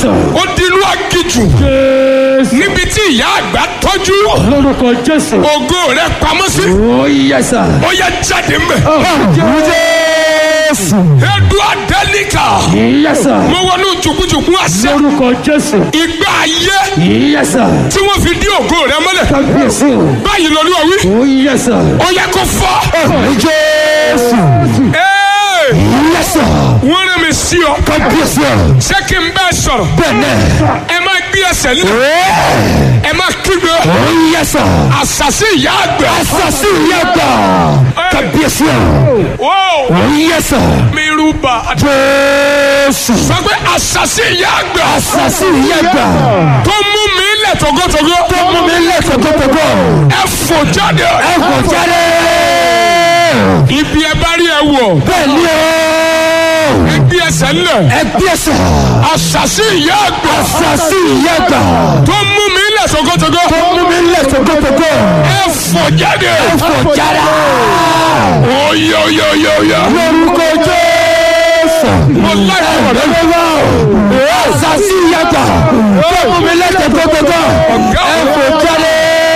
sà. ó di inú agijù Jésù. níbi tí ìyá àgbà tọ́jú lórúkọ Jésù. ògo rẹ̀ pamọ́ sí ó yẹ sà. ó yẹ jáde mbẹ. Jésù. edu adẹ́nìkà yẹ sà. mo wọnú jùkújùkú àṣẹ lórúkọ Jésù. ìgbà ayé yẹ sà. tí wọ́n fi dí ògo rẹ̀ mọ́lẹ̀ kábíyèsí o. báyìí lọ́lú ọ̀wí ó yẹ sà. ó yẹ kó fọ́. Jésù. Ee, yẹ sà. wọ́n rẹ̀ mi sí ọ kábíyèsí o. ṣé kí n bẹ́ẹ̀ sọ̀rọ̀ bẹ́ẹ̀ni. ẹ máa gbé ẹsẹ̀ lé ẹ máa kígbe ó yẹ sà. àṣàṣì ìyá àgbà. asasi yẹ gbà. kábíyèsí o. Ó, ó yẹ sà. mi rúbà Jésù. sọ pé àṣàṣì ìyá àgbà asasi yẹ gbà. tó mú mi lẹ̀ tógótógó tó mú mi lẹ́sẹ̀ tótótó. ẹ fò jáde ẹ kò jáde. ibi ẹ bá rí ẹ wọ̀ bẹ́ẹ̀ ni o. ẹ gbé ẹsẹ̀ ńlẹ̀ ẹ gbèsè. àṣàṣì ìyá àgbà asasi yẹ gbà. tó mú mi lẹ̀ tógótógó tó mú mi lẹ́sẹ̀ tótótó. ẹ fò jáde ẹ kò jáde. oyè oyè oyè oyè lórúkọ Jésù. mo láì fọ̀ rẹ Ọlọ́wọ́ asasi yẹ gbà. tó mú mi lẹ́sẹ̀ tótótó. ẹ kò jáde.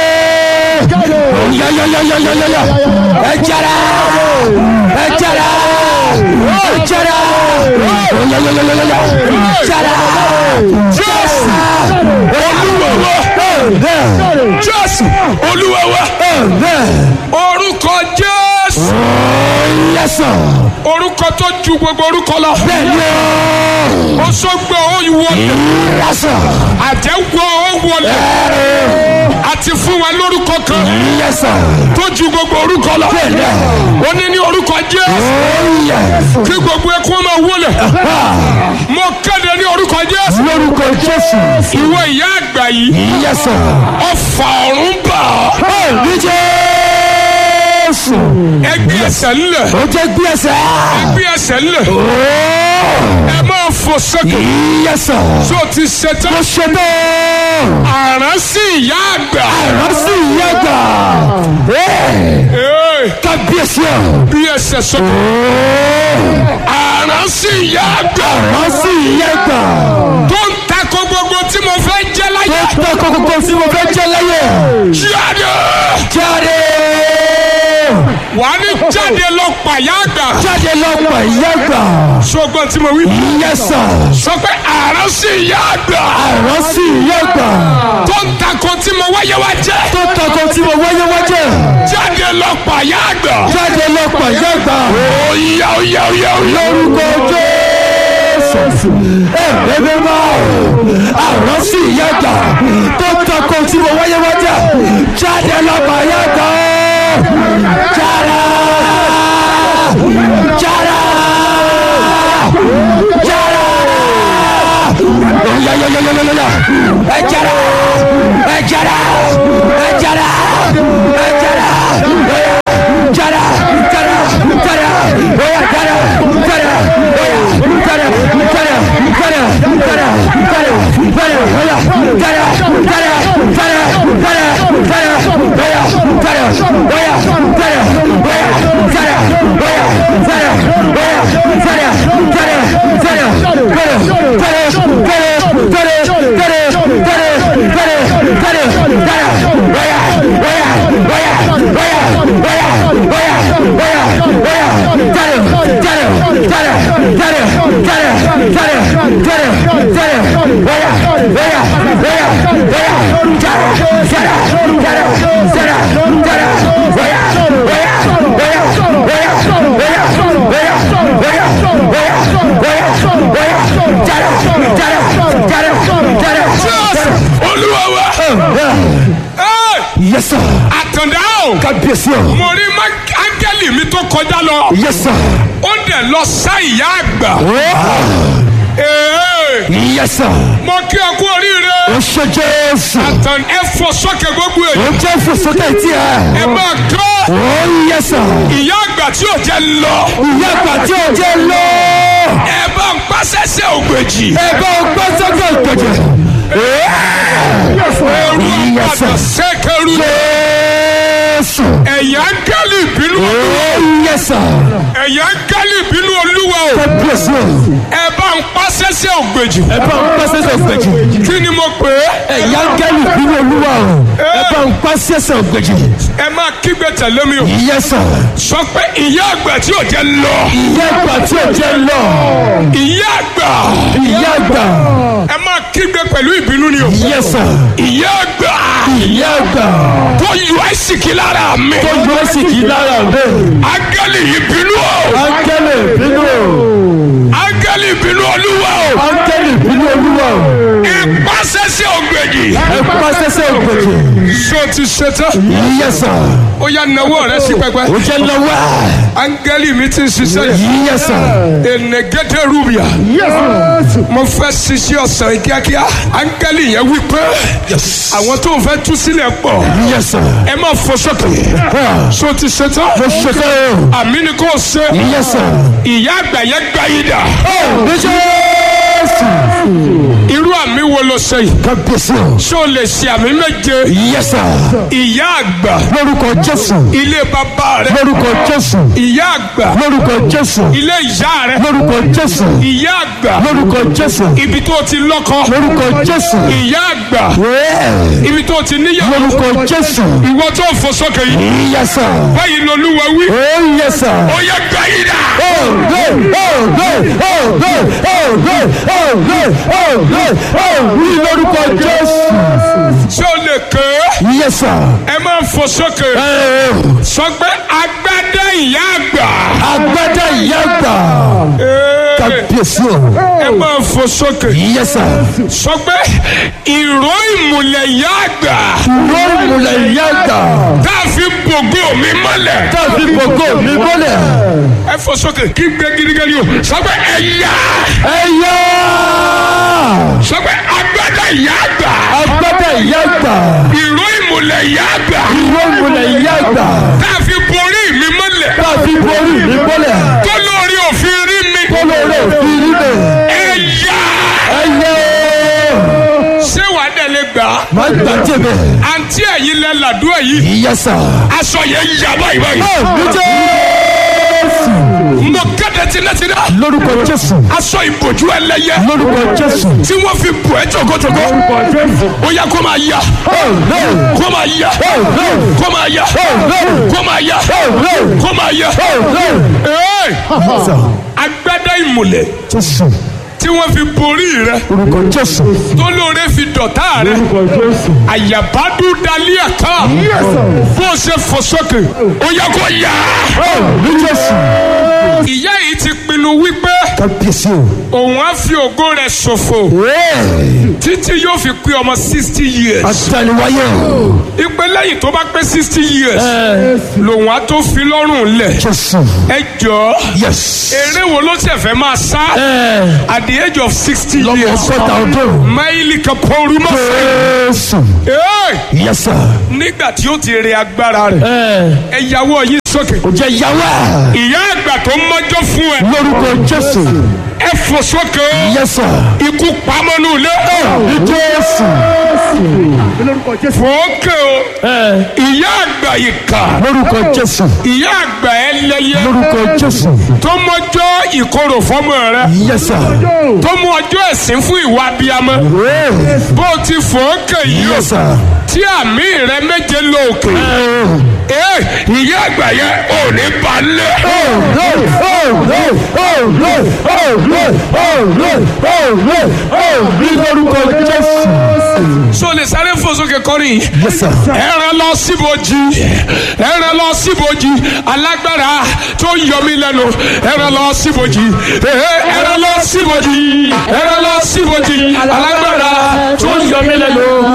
yọyọyọyọyọyọ. ẹ jáde. ẹ jáde. ẹ jáde. yọyọyọyọyọ. jáde. jésù olúwa wa jésù olúwa wa orúkọ jésù Yẹ́sọ̀. orúkọ tó ju gbogbo orúkọ lọ Bẹ́ẹ̀ni o. ó sọgbẹ ó wọlé Yẹ́sọ̀. àjẹwọ ó wọlé àti fún wa lórúkọ kan Yẹ́sọ̀. tó ju gbogbo orúkọ lọ Bẹ́ẹ̀ni. ó ní ní orúkọ jésù Yẹ́. kí gbogbo ẹkún máa wọlé mo kéde ní orúkọ jésù Lórúkọ Jésù. ìwọ ìyá àgbà yìí Yẹ́sọ̀. ọfà ọ̀run bà ọ́ Ní Jésù. ẹgbẹ́ ẹsẹ̀ ńlẹ̀ Ó jẹ́ gbé ẹsẹ̀. ẹgbẹ́ ẹsẹ̀ ńlẹ̀ ẹ máa fò sókè Yẹ́sọ̀. tó ti ṣetán Mo ṣe bẹ́ẹ̀. àrán sí ìyá àgbà Ìrántí ìyá gbà. Ee, Kábíyèsí o. bí ẹsẹ̀ sókè àrán sí ìyá àgbà Ìrántí ìyá gbà. tó ń takò gbogbo tí mo fẹ́ jẹ́ láyé Ó tọ́ kókó tí mo fẹ́ jẹ́ láyé. jáde Jáde. wà á ní jáde lọ pàyà àgbà Jáde lọ́pọ̀ ìyá gbà. ṣùgbọ́n tí mo wí Yẹ́sọ̀. sọ pé àrán sí ìyá àgbà Ìrántí ìyá gbà. tó ń takò tí mo wáyé wá jẹ́ Tó tọ́kọ tí mo wáyé wájẹ́. jáde lọ pàyà àgbà Jáde lọ́pọ̀ ìyá gbà. óyá óyá óyá óyá Lórúkọ Jésù. Ẹ̀ẹ́dẹ́gbẹ́ máa àrántí ìyá gbà. Tó tọ́kọ tí mo wáyé wájẹ́. Jáde lọ́pọ̀ ìyá gbà. Jáde. Jáde. Jáde. Yọ̀yọ̀yọ̀yọ̀yọ̀yọ̀. Ẹ jáde. Ẹ jáde. Ẹ jáde. Ẹ jáde. Jáde. Jáde. Jáde. Oya jáde. Jáde. Oya jáde. Jáde. Jáde. Jáde. Jáde. Jáde. Oya jáde. Jáde. Jáde. Jáde. Jáde. Oya jáde. Oya jáde. Oya jáde. Oya jáde. Oya jáde. Jáde. Jáde. Jáde. Jáde. Jáde. olúwa wa Ẹ́, Yes sir. àtàndá o Kábíyèsí o. mo rí má- áńgẹ́lì mi tó kọjá lọ Yes sir. ó dẹ̀ lọ sá ìyá àgbà Ee, Yes sir. mo kí ẹ kú oríire Ó ṣe Jésù. àtàn ẹ fọ sókè gbogbo Ó èyí jẹ́ ìfòsókè tí ẹ. ẹ máa kọ́ Ó yes sir. ìyá àgbà tí ò jẹ́ lọ Ìyá àgbà tí ó jẹ́ lọ. ẹ bá ń pàṣẹṣẹ ògbèjì Ẹ̀bá ọgbọ́n sọ́kè ìpèjì. ẹrú Yes, sir. àgbàdo sẹ́kẹ̀rú Jésù. ẹ̀yà áńgẹ́lì ìbínú Ó yes sir. ẹ̀yà áńgẹ́lì ìbínú olúwa o Kábíyèsí o. ẹ bá ń pàṣẹ sẹ́sẹ́ ògbèjì ẹ bá ń pàṣẹ ògbèjì kí ni mo pè é ẹ̀yà gẹ́lì bínú olúwa o ẹ bá ń pàṣẹ ògbèjì ẹ máa kígbe tẹ̀lé mi o yẹsà sọ pé ìyá àgbà tí ò jẹ́ lọ ìyá àgbà tí ò jẹ́ lọ ìyá àgbà ìyá àgbà ẹ máa kígbe pẹ̀lú ìbínú ni o yẹsà ìyá àgbà ìyá àgbà tó yọ àìsìkí lára mi tó yọ sí kì í lára rẹ áńgẹ́lì ìbínú o áńgẹ́lì bínú o áńgẹ́lì ìbínú olúwa o áńgẹ́lì bínú olúwa o ipá sẹ́sẹ́ ògbèjì ẹ pàṣẹ ògbèjì ṣó ti ṣe tán yẹsà ó yá nawọ́ rẹ sí pẹpẹ ó jẹ́ lọ́wọ́ áńgẹ́lì mi ti ń ṣiṣẹ́ yìí yẹsà enegede rubia mo fẹ́ ṣiṣẹ́ ọ̀sán yìí kíákíá áńgẹ́lì yẹn wí pé àwọn tó ń fẹ́ tú sílẹ̀ pọ̀ yẹsà ẹ má fọ sókè ṣó ti ṣe tán mo ṣe tán o àmì ni kò ṣe yẹsà ìyá àgbà yẹn gbá yìí dà ní jésù irú àmì wo ló ṣe yìí kábíyèsí o ṣó lè ṣe àmì méje yẹsà ìyá àgbà lórúkọ jésù ilé bàbá rẹ lórúkọ jésù ìyá àgbà lórúkọ jésù ilé ìyá rẹ lórúkọ jésù ìyá àgbà lórúkọ jésù ibi tó ti lọ́kọ lórúkọ jésù ìyá àgbà wẹ́ẹ̀ ibi tó ti níyàwó lórúkọ jésù ìwọ tó fò sókè yìí yẹsà báyìí lolúwa wí ó yẹsà ó yẹ gbà yìí dà ó gbé ó gbé ó gbé ó gbé ó gbé ó gbé ó wí lórúkọ jésù ṣé o lè ké yẹsà ẹ máa fò sókè sọ pé agbádá ìyá àgbà agbádá ìyá gbà Ee, kábíyèsí o ẹ máa fò sókè yẹsà sọ pé ìró ìmùlẹ̀ ìyá àgbà lórí ìmùlẹ̀ ìyá gbà tá a fi gbogbo mi mọ́lẹ̀ tàbí gbogbo mi bọ́lẹ̀ ẹ fò sókè kí gbé gidigidi o sọ pé ẹ̀yà ẹ̀yà sọ pé agbádá ìyá àgbà agbádá ìyá gbà ìró ìmùlẹ̀ ìyá àgbà ìwé ìmùlẹ̀ ìyá gbà tá a fi borí mi mọ́lẹ̀ tàbí borí mi bọ́lẹ̀ tó lórí òfin rí mi kólóró òfin rí mi ẹ̀yà ẹ̀yà ṣé wàá dẹ̀ lè gbà á máa gbà jẹ̀bẹ̀ àǹtí ẹ̀yin lẹ làdúrà yìí yẹsà aṣọ yẹn yà báyìí báyìí ní jésù mo kéde tilétilé lórúkọ jésù aṣọ ìbòjú ẹlẹ́yẹ lórúkọ jésù tí wọ́n fi bò ẹ́ jòkójòkó lórúkọ jésù ó yẹ kó máa yà kó máa yà kó máa yà kó máa yà kó máa yà Ee, agbádá ìmùlẹ̀ jésù tí wọ́n fi borí rẹ lórúkọ jésù tó lóore fi dọ̀tá rẹ àyàbádú dalí ẹ̀ka bó o ṣe fò sókè ó yẹ kó yà ní jésù ìyá yìí ti pinnu wípé kábíyèsí o òun á fi ògo rẹ̀ ṣòfò títí yóò fi pé ọmọ sixty years àtàlíwáyé o ìpè lẹ́yìn tó bá pé sixty years lòun á tó fi lọ́rùn lẹ̀ jésù ẹ jọ̀ọ́ yes eré wo ló ṣe fẹ́ máa sá at the age of sixty lọ́mọ years ọgọ́ta ọdún máìlì kan pọ́ọ́rú mọ́ jésù Ee, yẹsà nígbà tí ó ti rẹ agbára rẹ̀ ẹ yàwó yín sókè kò jẹ yàwá ìyá àgbà tó mọ́jọ́ fún ẹ lórúkọ jésù ẹ fò sókè yẹsà ikú pamọ́nú ilé ní jésù fòókè o ìyá àgbà yìí kà lórúkọ jésù ìyá àgbà ẹlẹ́yẹ lórúkọ jésù tó mọ́jọ́ ìkorò fọ́mọ rẹ yẹsà tó mú ọjọ́ ẹ̀sìn fún ìwà abiyamọ bó o ti fòókè yìí o yẹsà tí àmì rẹ méje lóòkè ee ìyá àgbà yẹn ò ní balẹ̀. ní lórúkọ jésù so lè sáré fò sókè kọrin yẹsà ẹran lọ síbojì ẹran lọ síbojì alágbára tó yọ mí lẹ́nu ẹran lọ síbojì ẹran lọ síbojì ẹran lọ síbojì alágbára tó yọ mí lẹ́nu